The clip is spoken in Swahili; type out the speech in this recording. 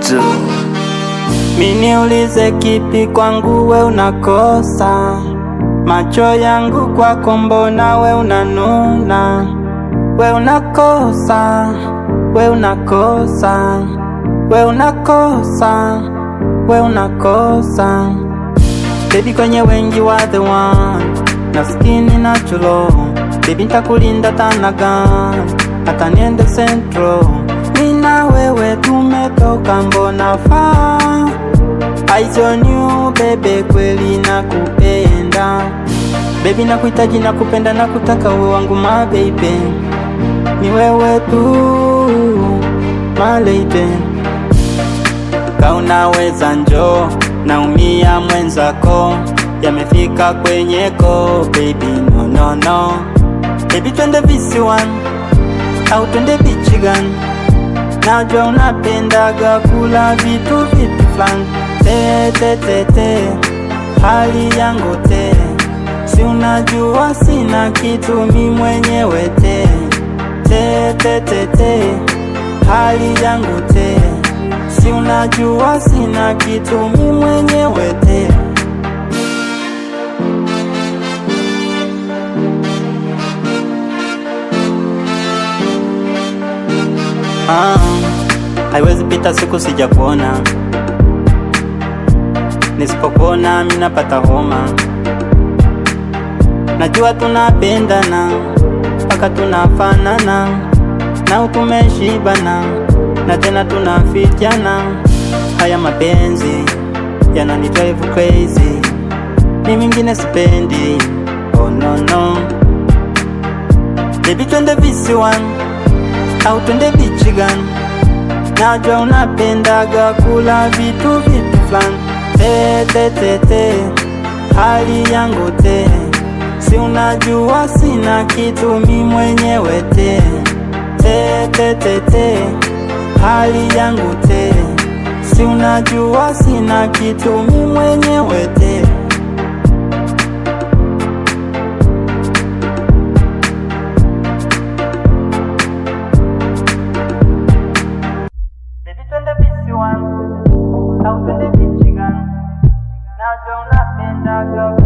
Mento Miniulize kipi kwangu we unakosa, macho yangu kwako mbona we unanuna, we unakosa, we unakosa, we unakosa, we unakosa. Baby kwenye wengi wa the one, na skini natural, baby ntakulinda tanagan, hata niende central, mi na wewe tumetoka mbona faa Eyes on you bebe, kweli nakupenda baby, nakuhitaji nakupenda, nakutaka uwe wangu ma baby, ni wewe tu my lady, ka unaweza njo naumia mwenzako, yamefika kwenye ko baby, no no no baby, twende visiwani au twende bichi gani? Najua unapendaga kula vitu vitu fulani te te te te, hali yangu te, si unajua sina kitu mi mwenyewe te te te te te, hali yangu te, si unajua sina kitu mi mwenyewe te. Ah, haiwezi pita siku sijakuona, nisipokuona mimi napata homa. Najua tunapendana mpaka tunafanana, na tumeshibana na tena tunafikiana. Haya mapenzi yanani drive crazy, ni mingine sipendi. Oh no no, baby twende visiwani au twende bichi gani? Najua unapendaga kula vitu vitu fulani te te te te, hali yangu te, si unajua sina kitu mi mwenyewe te te te te te, hali yangu te, si unajua sina kitu mi mwenyewe te. Baby twende visiwani au twende bichi gani? Najua unapendaga